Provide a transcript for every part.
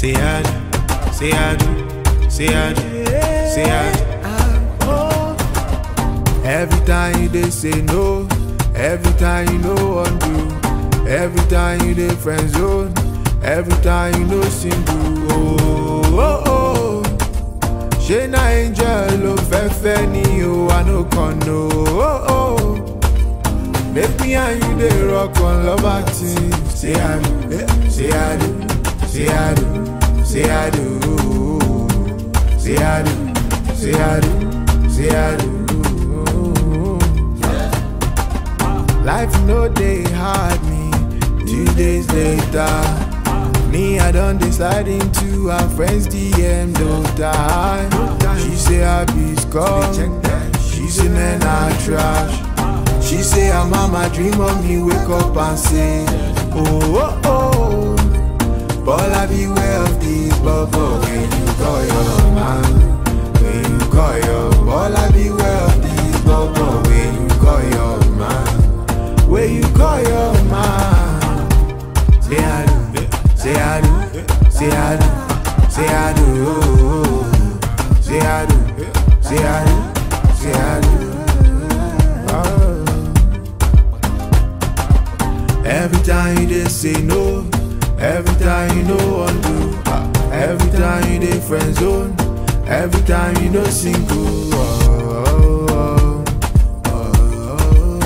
Say I do, say I do, say I do, say I do. Every time you they say no, every time you know undo, every time you they friend zone, every time you know single. Oh, oh, oh. Ṣé na angel ló fẹ́ fẹ́ ni o, I no con no. Oh, oh. Make me and you dey rock on love team. Say I do, eh, say I do, say I do, say I do, say I do, say I do, say I do. Life no dey hard me. Two days later, me I don dey slide into her friends DM no die. She say I be scum. She say men are trash. She say her mama dream of me wake up and say, oh oh oh. Bola beware of this bubble when you call your man. When you call your Bola beware of this bubble when you call your man. When you call your man. Say I do, say I do, say I do, say I do, say I do, say I do, say I do. Oh. Every time you they say no, every time you know undo, ah, every time you they friend zone, every time you know single. Oh, oh, oh,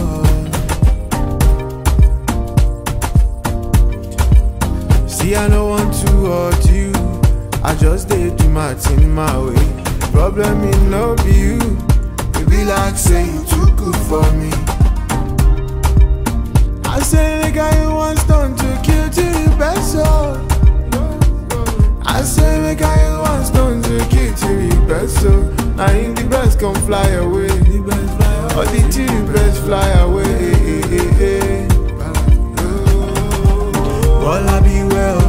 oh. See, I don't want to hurt you, I just did do my thing my way. Problem is no be you, it be like say you too good for me. I say the guy who wants done to kill to the best soul. I say the guy who wants done to kill to the best soul. Now in the best come fly away. The best fly away. Or the two best fly away. Bola be well